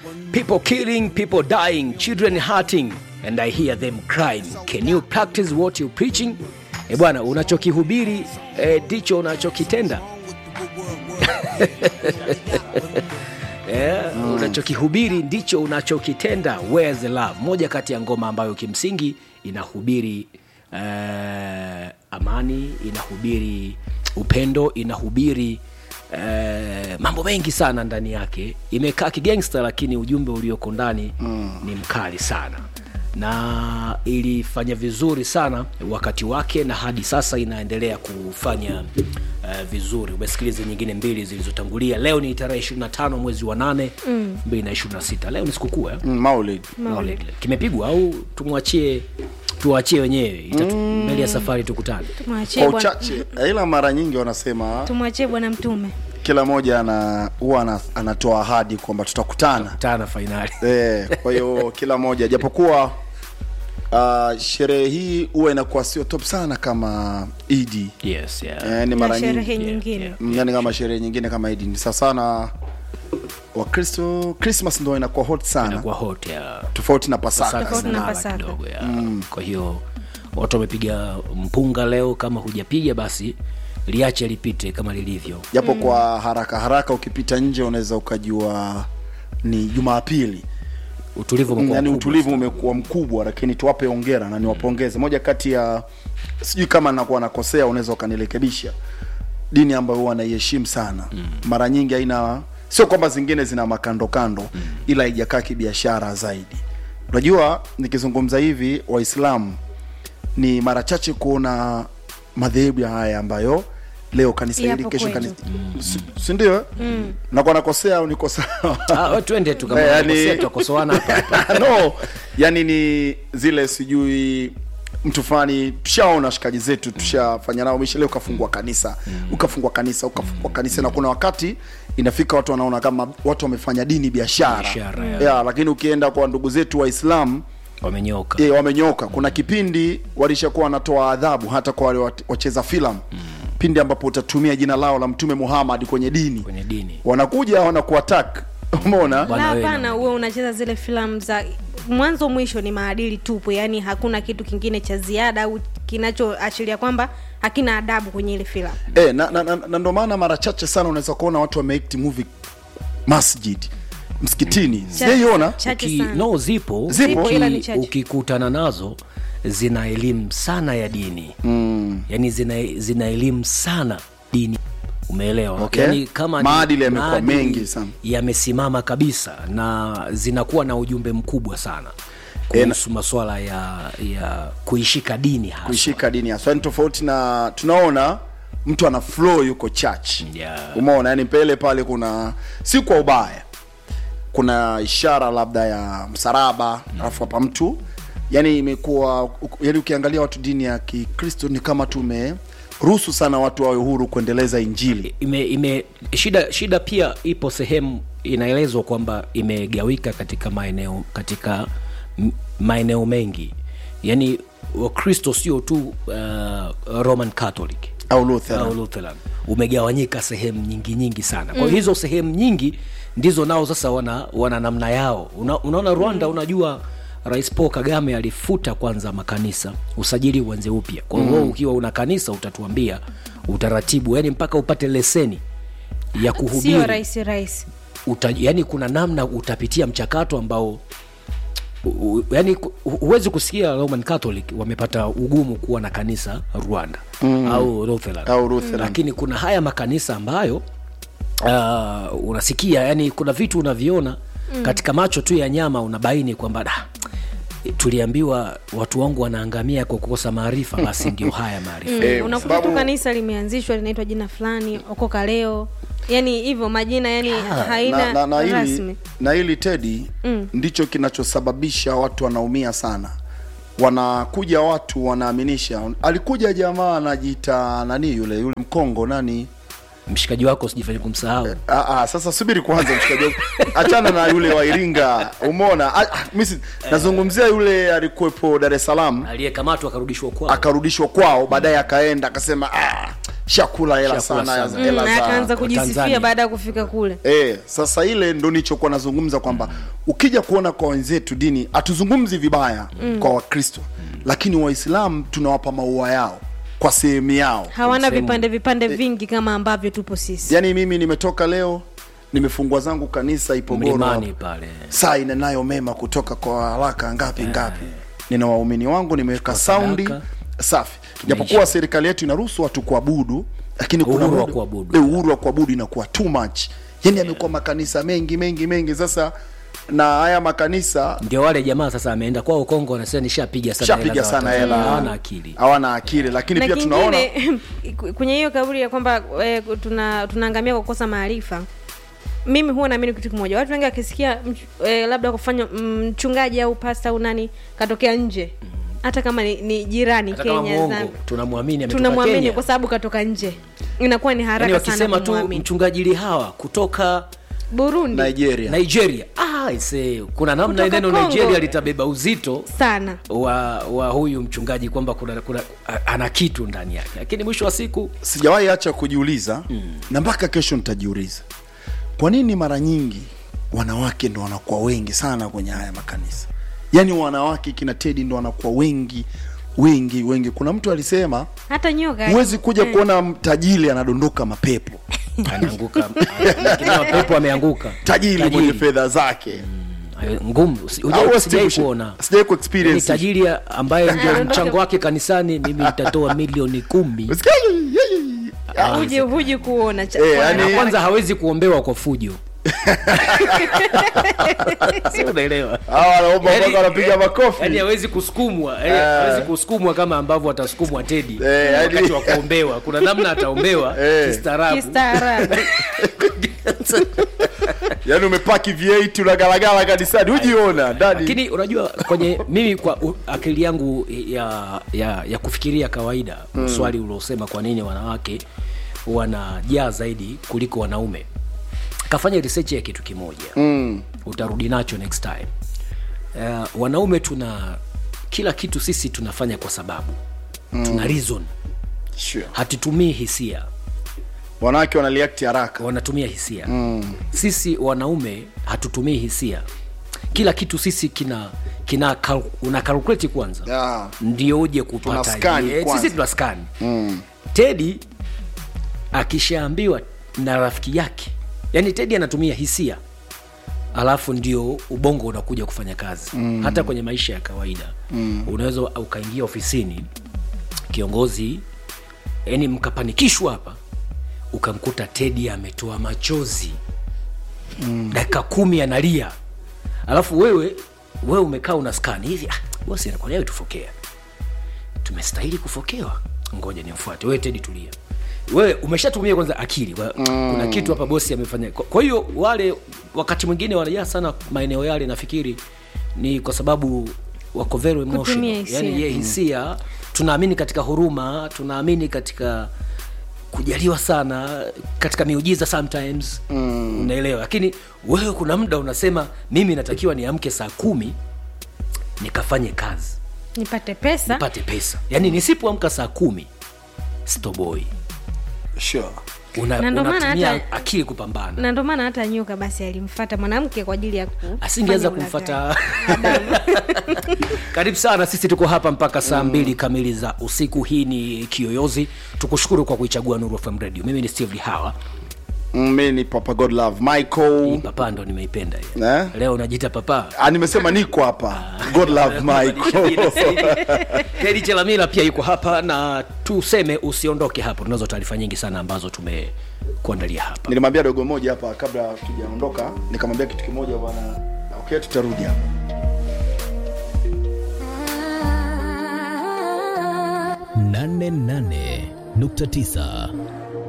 people killing people dying children hurting and i hear them crying can you practice what you preaching e bwana unachokihubiri ndicho unachokitenda yeah, mm. unachokihubiri ndicho unachokitenda where's the love moja kati ya ngoma ambayo kimsingi inahubiri uh, amani inahubiri upendo inahubiri uh, mambo mengi sana ndani yake imekaa kigangsta lakini ujumbe ulioko ndani mm. ni mkali sana na ilifanya vizuri sana wakati wake na hadi sasa inaendelea kufanya uh, vizuri umesikiliza nyingine mbili zilizotangulia leo ni tarehe 25 mwezi wa 8 mm. 226 leo ni sikukuu eh? Mm, Maulid. Maulid. kimepigwa au tumwachie tuwachie wenyewe Itatu, mm. mbele ya safari tukutane tumwachie Kwa bwana- uchache, ila mara nyingi wanasema tumwachie bwana mtume kila mmoja ana huwa ana, anatoa ahadi kwamba tutakutana tana fainali Eh, kwa hiyo kila moja japokuwa uh, sherehe hii huwa inakuwa sio top sana kama idi yes, yeah. eh, ni na mara sherehe nyingi nyingine yeah. Mm, yani kama sherehe nyingine kama idi ni sawa sana wakristo christmas ndo inakuwa hot sana inakuwa hot ya tofauti na pasaka Tofauti na zinala Pasaka. kidogo ya kwa hiyo watu wamepiga mpunga leo kama hujapiga basi liache lipite kama lilivyo japo kwa haraka haraka ukipita nje unaweza ukajua ni jumapili utulivu umekuwa yani mkubwa utulivu umekuwa mkubwa lakini tuwape ongera na niwapongeze moja kati ya sijui kama nakuwa nakosea unaweza ukanirekebisha dini ambayo huwa naiheshimu sana mm. mara nyingi haina sio kwamba zingine zina makando kando mm. ila haijakaa kibiashara zaidi unajua nikizungumza hivi waislamu ni mara chache kuona madhehebu ya haya ambayo leo kanisa hili Yapo kesho kwetu. kanisa si ndio mm. nakuwa nakosea au niko sawa Ah, we twende tu kama Eh, yani- unakosea, tutakosoana hapa hapa. no yani ni zile sijui mtu fulani tushaona washikaji zetu tushafanya nao misha leo ukafungua kanisa ukafungua kanisa ukafungua kanisa na kuna wakati inafika watu wanaona kama watu wamefanya dini biashara Biashara, ya. yeah, lakini ukienda kwa ndugu zetu waislamu wamenyoka e, wamenyoka kuna kipindi walishakuwa wanatoa adhabu hata kwa wale wat- wacheza filamu pindi ambapo utatumia jina lao la mtume muhammad kwenye dini kwenye dini wanakuja wanakuatak umeona Bwana la wewe hapana uwe unacheza zile filamu za mwanzo mwisho ni maadili tupu yani hakuna kitu kingine cha ziada au kinachoashiria kwamba hakina adabu kwenye ile filamu E, na, na, na, na ndo maana mara chache sana unaweza kuona watu wameact movie masjid msikitini sijaiona chache Uki, sana no zipo Zipo, Uki- ila ni chache. ukikutana nazo zina elimu sana ya dini mm. yani zina, zina elimu sana dini umeelewa Okay. yani kama ni Maadili yamekuwa maadili mengi sana. yamesimama kabisa na zinakuwa na ujumbe mkubwa sana kuhusu maswala ya ya kuishika dini hasa kuishika dini haswa ni tofauti na tunaona mtu ana flow yuko church Yeah. umeona yani mbele pale kuna si kwa ubaya kuna ishara labda ya msalaba alafu hapa mtu yani imekuwa yani ukiangalia watu dini ya kikristo ni kama tumeruhusu sana watu wawe huru kuendeleza injili ime, ime shida shida pia ipo sehemu inaelezwa kwamba imegawika katika maeneo katika m- maeneo mengi yaani wakristo sio tu uh, roman catholic au Luther au lutheran umegawanyika sehemu nyingi nyingi sana kwa mm. hizo sehemu nyingi ndizo nao sasa wana, wana namna yao Una, unaona rwanda mm. unajua rais paul kagame alifuta kwanza makanisa usajili uanze upya kwa hiyo mm. ukiwa una kanisa utatuambia utaratibu yani mpaka upate leseni ya sio kuhubiri rahisi rahisi uta, yani kuna namna utapitia mchakato ambao u- u- yani ku- hu- huwezi kusikia roman catholic wamepata ugumu kuwa na kanisa rwanda mm. au lutheran Au Lutheran. lakini kuna haya makanisa ambayo uh, unasikia yani kuna vitu unaviona mm. katika macho tu ya nyama unabaini kwamba "Da, tuliambiwa watu wangu wanaangamia kwa kukosa maarifa basi ndio haya maarifa mm. Eh, unakuta sababu- tu kanisa limeanzishwa linaitwa jina fulani okoka leo yani hivyo majina yani haina na, na, na, hili, rasmi na hili tedi mm. ndicho kinachosababisha watu wanaumia sana wanakuja watu wanaaminisha alikuja jamaa anajiita nani yule yule mkongo nani mshikaji wako sijifanye kumsahau Ah, ah, sasa subiri kwanza mshikaji wangu. achana na yule wa iringa umeona Ah, ah, mimi si- nazungumzia yule alikuwepo dar es salaam aliyekamatwa akarudishwa kwao akarudishwa kwao baadaye akaenda akasema ah, shakula hela Shakula sana sana. hela Mm, za- akaanza kujisifia Tanzania. baada ya kufika kule E, sasa ile ndo nichokuwa nazungumza kwamba ukija kuona kwa wenzetu dini hatuzungumzi vibaya kwa wakristo lakini waislamu tunawapa maua yao kwa sehemu yao hawana Sehemu. vipande vipande vingi kama ambavyo tupo sisi yaani mimi nimetoka leo nimefungua zangu kanisa ipogoro mlimani hapo. pale saa inenayo mema kutoka kwa haraka ngapi ngapi nina waumini wangu nimeweka saundi sadaka. safi japokuwa serikali yetu inaruhusu watu kuabudu lakini kuna Uhuru wa muda- kuabudu. Eh, uhuru wa kuabudu inakuwa too much yani amekuwa makanisa mengi mengi mengi sasa na haya makanisa ndio wale jamaa sasa ameenda kwao kongo anasema nishapiga sana shapiga hela za sana Watanzania. hela hawana akili hawana akili lakini na pia tunaona kingine kwenye hiyo kauli ya kwamba eh, tuna tunaangamia kwa kukosa maarifa mimi huwa naamini kitu kimoja watu wengi wakisikia mch- eh, labda kufanya mchungaji au pasta au nani katokea nje hata kama ni, ni jirani hata kama kenya mwongo Zambia, tunamwamini ametoka tunamwamini Kenya. kwa sababu katoka nje inakuwa ni haraka yani sana wakisema tu kumwamini mchungaji lihawa kutoka burundi nigeria nigeria ah, ise, kuna namna Kutoka neno Congo. nigeria litabeba uzito sana wa wa huyu mchungaji kwamba kuna, kuna a- ana kitu ndani yake lakini mwisho wa siku sijawahi acha kujiuliza na mpaka kesho nitajiuliza kwa nini mara nyingi wanawake ndo wanakuwa wengi sana kwenye haya makanisa yaani wanawake kina tedi ndo wanakuwa wengi wengi wengi kuna mtu alisema hata nyoka huwezi kuja Mm. kuona tajiri anadondoka mapepo anaanguka lakini pepo ameanguka tajiri mwenye fedha zake Ayo, ngumu si- Au hujai- sijai Steve, kuona sijai ku Yaani experience tajiri ambaye ndio Anaondoka- mchango wake kanisani mimi nitatoa milioni kumi Usikia, ye, ye, ye. Ah, huji huji kuona cha, Eh, kwa- yani- na kwanza hawezi kuombewa kwa fujo si unaelewa hawa wanaomba Yaani- mpaka wanapiga makofi yaani hawezi kusukumwa yaani hawezi kusukumwa kama ambavyo atasukumwa tedi Eh, yaani- wakati wa kuombewa kuna namna ataombewa Eh. kistaarabu kistaarabu yaani umepaki v8 unagalagala kanisani hujiona ndani lakini unajua kwenye mimi kwa u, akili yangu ya ya, ya kufikiria kawaida mm. swali uliosema kwa nini wanawake wanajaa zaidi kuliko wanaume kafanya research ya kitu kimoja mm. utarudi nacho next time uh, wanaume tuna kila kitu sisi tunafanya kwa sababu mm. tuna reason sure. hatutumii hisia wanawake wanaliakti haraka wanatumia hisia mm. sisi wanaume hatutumii hisia kila kitu sisi kina kina kal- una calculate kwanza Yeah. ndio uje Tuna kupata scan Eh, kwanza. sisi tuna scan mm. tedi akishaambiwa na rafiki yake yani tedi anatumia hisia alafu ndio ubongo unakuja kufanya kazi mm. hata kwenye maisha ya kawaida mm. unaweza ukaingia ofisini kiongozi yani mkapanikishwa hapa ukamkuta tedi ametoa machozi mm. dakika kumi analia alafu wewe wewe umekaa una skani hivi ah, bosi anakwambia tufokea tumestahili kufokewa ngoja nimfuate wewe tedi tulia wewe umeshatumia kwanza akili kwa, mm. kuna kitu hapa bosi amefanya kwa, kwa hiyo wale wakati mwingine wanajaa sana maeneo yale nafikiri ni kwa sababu wako very emotional Kutumia hisia. yani ye hisia tunaamini katika huruma tunaamini katika kujaliwa sana katika miujiza sometimes mm. unaelewa lakini wewe kuna muda unasema mimi natakiwa niamke saa kumi nikafanye kazi nipate pesa nipate pesa yaani nisipoamka saa kumi stoboi sure. Una, Na ndo maana unatumia hata- akili kupambana na ndo maana hata nyoka basi alimfata mwanamke kwa ajili ya ku- asingeweza kufanya kumfata karibu sana sisi tuko hapa mpaka saa mbili kamili za usiku hii ni kiyoyozi tukushukuru kwa kuichagua nuru fm radio mimi ni steve lihawa Mm, mi ni papa god love hii michael papa ndo nimeipenda hiyo eh? leo unajiita papa ah, nimesema niko hapa god love michael Heri Chelamila pia yuko hapa na tuseme usiondoke hapo tunazo taarifa nyingi sana ambazo tumekuandalia hapa nilimwambia dogo moja hapa kabla tujaondoka nikamwambia kitu kimoja bwana okay tutarudi hapa nane nane nukta tisa